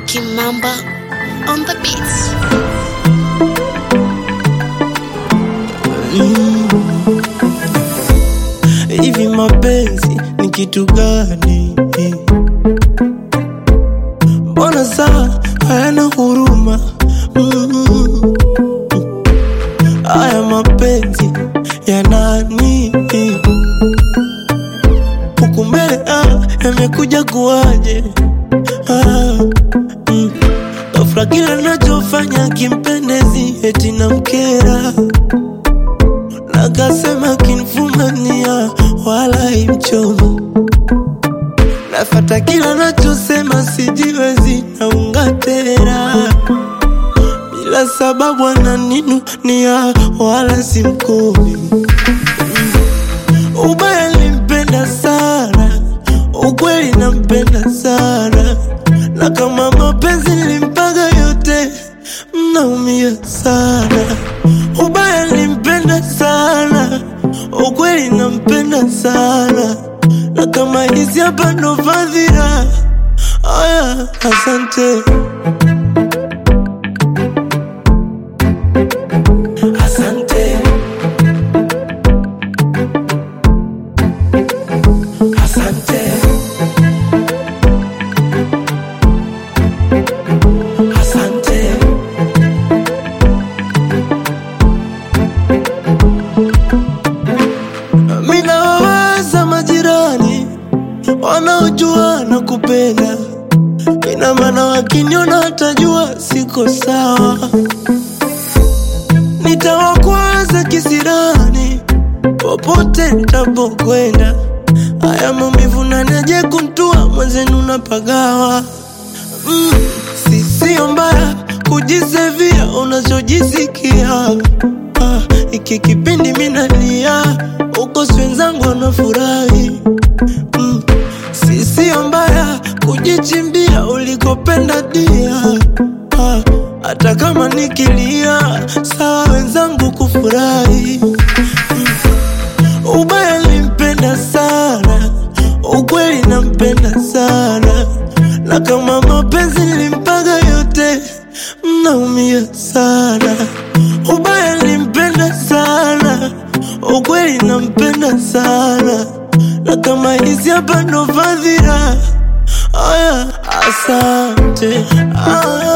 Kimamba on the beats. Hivi mapenzi ni kitu gani? Mbona saa hayana huruma? Mm. Haya mapenzi ya nani? Huku mbele ah, yamekuja kuwaje? Ah, mm. Ghafla kila nachofanya kimpendezi eti namkera Nakasema kinfumania wala imchomo Nafata kila nachosema sijiwezi naunga tena Bila sababu ananinunia wala simkomi Ubaya limpenda sana Ukweli nampenda sana Na kama mapenzi nilimpaga yote Mnaumia sana Ubaya nilimpenda sana Ukweli nampenda sana Na kama hizi hapa ndo fadhila Aya, asante Asante Asante Asante Mina wawaza majirani wanaojua na kupenda, ina maana wakiniona watajua siko sawa. Nitawakwaza kisirani popote nitapokwenda, haya maumivu nanaje kuntua mwenzenu napagawa. Mm, si sio mbaya kujisevia unachojisikia. Ah, iki kipindi minalia uko si wenzangu wanafurahi. Mm, si sio mbaya kujichimbia ulikopenda dia. Ah, hata kama nikilia sawa wenzangu kufurahi. Ubaya nilimpenda sana, ukweli nampenda sana, na kama mapenzi nilimpaga yote, mnaumia sana. Ubaya nilimpenda sana, ukweli nampenda sana, na kama hizi hapa ndo fadhila. Aya, asante. Aya.